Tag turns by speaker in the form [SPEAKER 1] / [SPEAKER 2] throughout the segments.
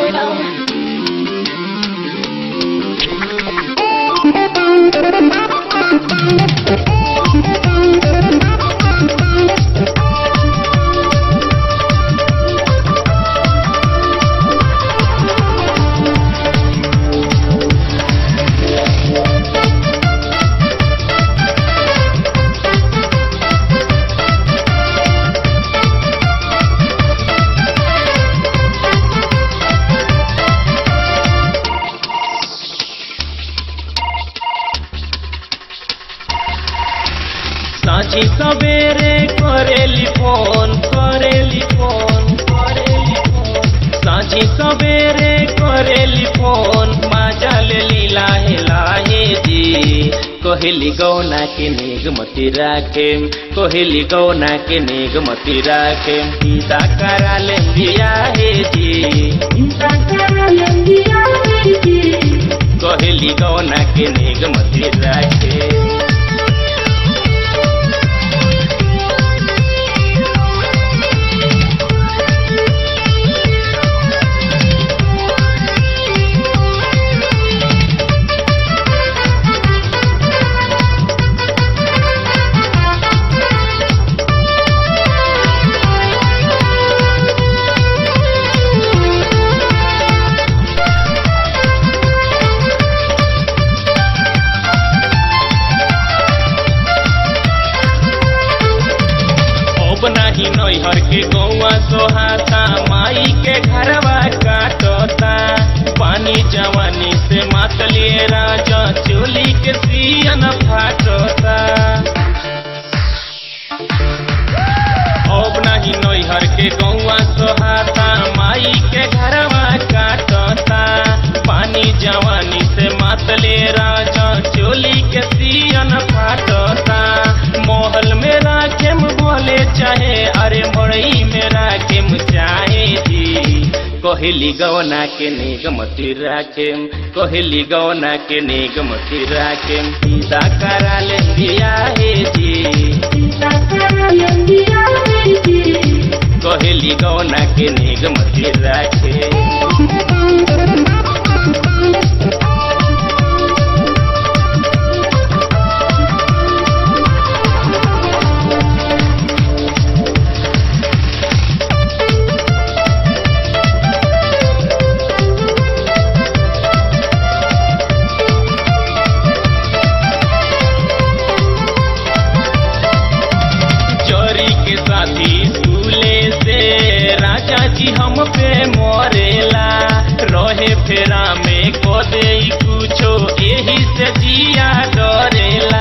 [SPEAKER 1] साँझी सवेरे करेली फोन करेली फोन करेली फोन साँझी सवेरे करेली फोन माजा ले लीला लाहे जी कोहली गौना के निगमती राखे कोहली गौना के निगमती राखे सीता करा ले लिया हे जी कोहली गौना के निगमती राखे अब नाही नैहर के गौआ सोहाता माई के घरवा काटता पानी जवानी से मातलिए राजा चोली के सियन फाटता अब नाही नैहर के गौआ सोहाता माई के घरवा काटता पानी जवानी से मातले राजा चोली के सियन फाटता मोहल में राखेम बोले चाहे अरे मड़ई में राखेम चाहे जी कोहली गौना के निगमती राखेम कोहली गौना के निगमती राखेम सीता करा ले दिया हे जी कोहली गौना के निगमती राखे चोरी के साथी झूले से राजा जी हम पे मोरेला रहे फेरा में को दे कुछो यही से जिया डरेला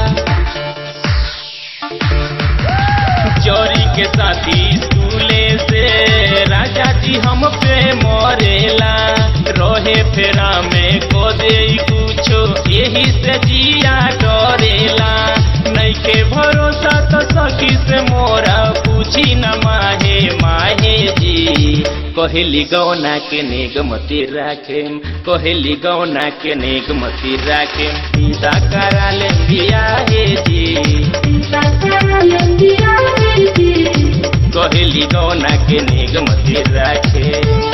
[SPEAKER 1] चोरी के साथी झूले से राजा जी हम पे मोरेला रहे फेरा में को दे कुछो यही से जिया डरेला नैके भरोसा तो सखी से मोरा पूछी न माहे माहे जी कोहली गौना के निगमती राखे कोहली गौना के निगमती राखे सीता करा ले दिया हे जी कोहली गौना के निगमती राखे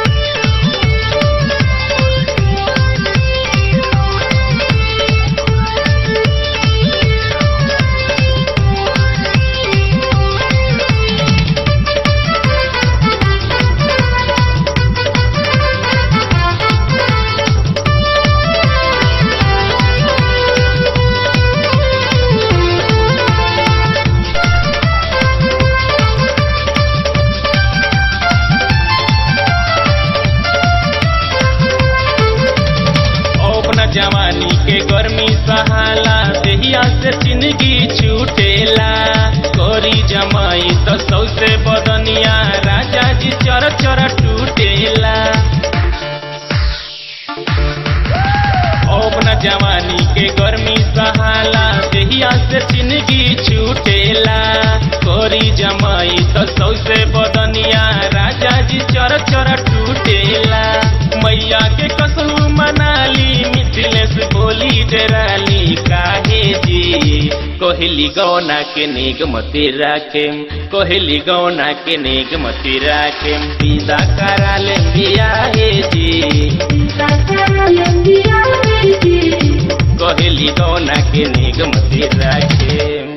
[SPEAKER 1] अपना जवानी के गर्मी सहाला देहिया से जिंदगी छूटेला कोरी जमाई तो सौसे बदनिया राजा जी चर चर टूटेला अपना जवानी के गर्मी सहाला देहिया से जिंदगी छूटेला कोरी जमाई तो सौसे बदनिया राजा जी चर चर टूटेला मैया के कसू मनाली मिथिलेश बोली डराली काहे जी कोहली गौना के निगमती राखे कोहली गौना के निगमती राखे विदा करा ले बिया हे कहेली गौना के निगम से राखे